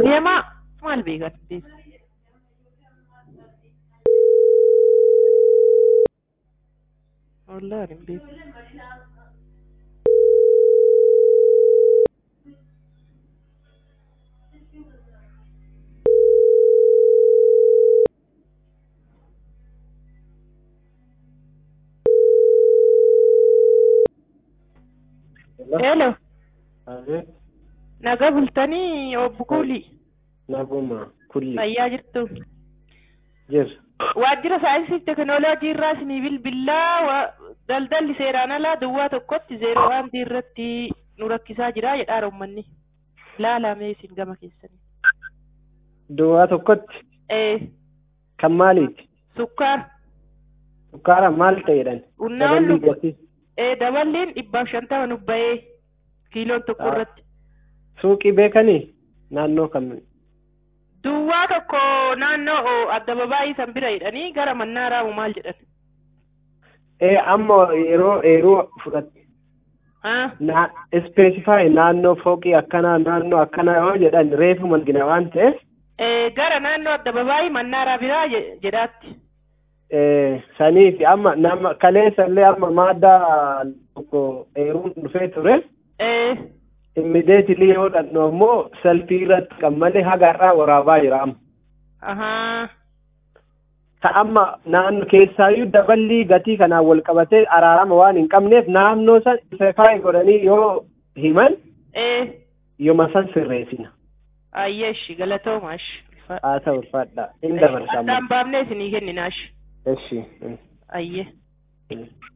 Deemaa maal beekan? Wallaahi hin beeku. Hello. Abeet, Naga bultanii obbo Kuulii. naguma kulli Fayyaa jirtu. jir. Waajjira saayinsii fi teekinooloojii irraa isinii bilbilaa wa- daldalli seeraan alaa duwwaa tokkotti zeeroo waantii irratti nu rakkisaa jira jedhaa uummanni. Laalamee isin gama keessanii. Duwwaa tokkotti Ee, kan maaliiti? sukkaara. Sukkaara maal ta'edhan? Unnaan Dabalii lubbu. gatii. Ee, daballiin dhibbaaf shantama nu bahee kiiloon tokko Ah. irratti. Suuqii beekanii? Naannoo kam? Duwwaa tokko naannoo addababaayii san bira jedhanii gara mannaa raamu maal jedhan. Ee amma yeroo eeruu fudhatte. Haa? Na ispeesifaayi naannoo fooqii akkanaa naannoo akkanaa yoo jedhan reefu margina waan ta'eef Ee, gara naannoo addababaayii mannaaraa biraa je- jedhaatti. ee, saniifi amma nama kaleessa illee amma maaddaa tokko eeruun dhufee ture. Ee, Immideetilii yoo dhandhu ammoo salfii irratti kan malee haga har'aa waraabaa jira amma. ahaa. Ka amma naannoo keessaayyuu daballii gatii kanaan wal qabatee araarama waan hin qabneef naannoo san ispeesifaayi godhanii yoo himan Ee, yooma san sirreessina. ayyeeshi galatoomash. Haa ta'u ulfaadha. Inni dabarsa amma. Addaan baafnee isinii kenninaash. Eshi. Ayyee. Mm.